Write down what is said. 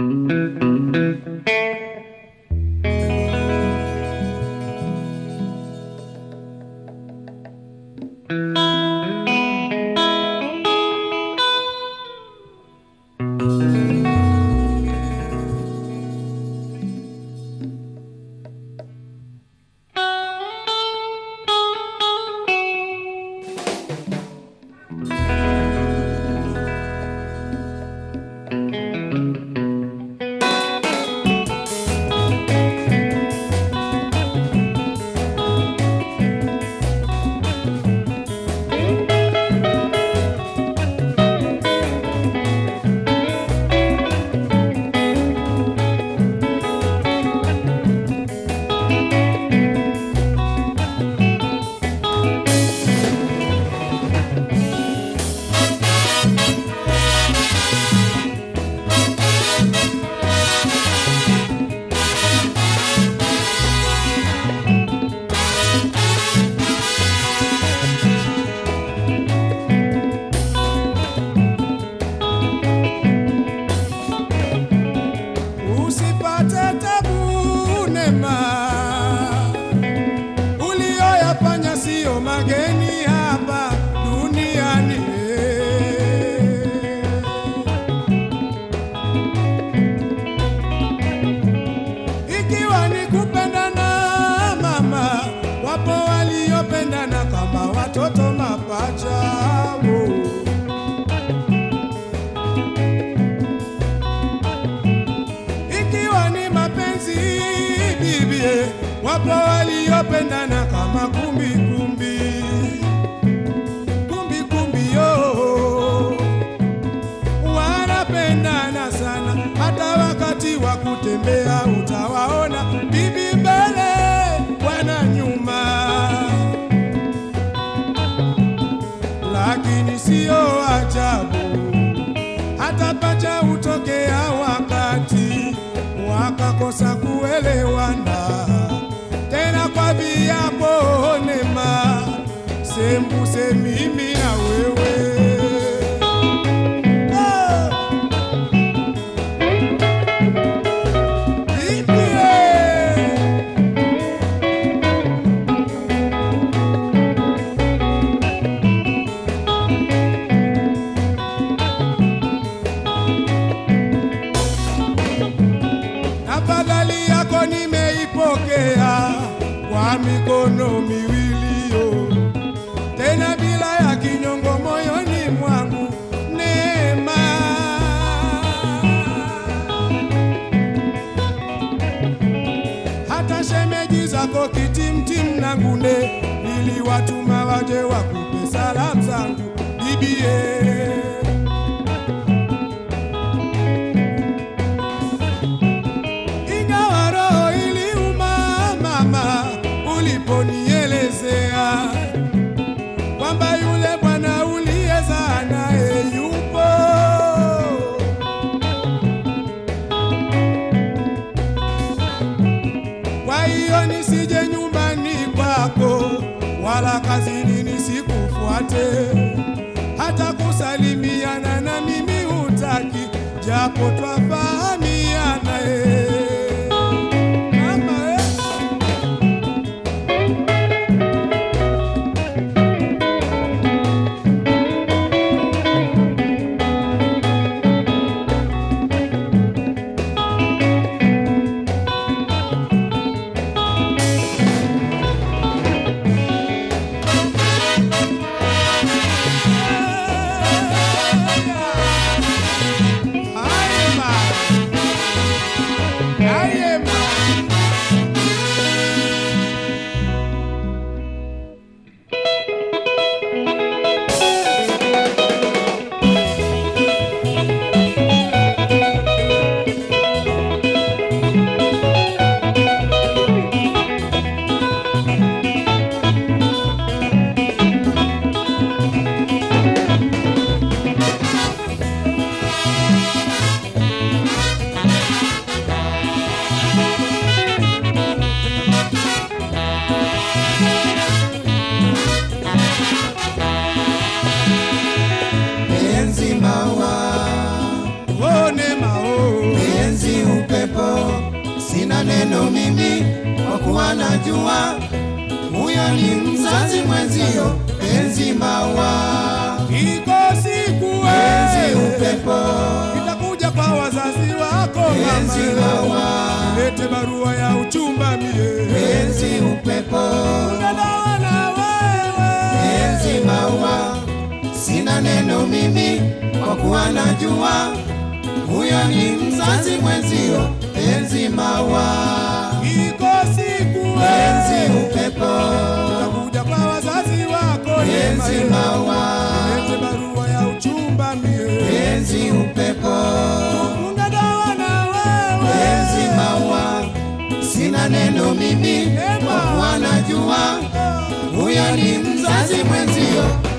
Usipate tabu nema, ulioyafanya siyo mageni hapa duniani. Ikiwa ni kupendana mama, wapo waliopendana kama watoto mapacha. Oh. ikiwa ni mapenzi bibie, wapo waliopendana kama kumbi kumbi kumbi kumbi yo, wanapendana sana, hata wakati wa kutembea utawaona bibi mbele, bwana nyuma, lakini siyo ajabu hata pacha hutokea wakati wakakosa kuelewana, tena kwa viapo nema, sembuse mimi na wewe Ah! Bibie! Tafadhali yako nimeipokea kwa mikono miwili yo, tena bila ya kinyongo moyoni mwangu neema. Hata shemeji zako kitimtim na ngune niliwatuma waje wakupe salamu zangu bibie. ingawa roho iliuma mama, uliponielezea kwamba yule bwana uliyezaa naye yupo. Kwa hiyo nisije nyumbani kwako wala kazini nisikufuate, hata kusalimiana na mimi hutaki, japo twafahamiana eh. Mama, eh. Ayema. Ayema. Penzi maua, Oh, Neema, oh. penzi sina neno mimi kwa kuwa najua huyo ni mzazi mwenzio, penzi maua, iko siku penzi wewe upepo, itakuja kwa wazazi wako penzi mama, maua, lete barua ya uchumba mie penzi upepo, Unadawa na wewe penzi maua, sina neno mimi kwa kuwa najua huyo ni mzazi mwenzio, penzi maua, iko siku penzi wewe upepo, itakuja kwa wazazi wako penzi Yema, maua, lete barua ya uchumba mie penzi upepo, Unadawa na wewe penzi maua, sina neno mimi kwa kuwa najua huyo ni mzazi mwenzio,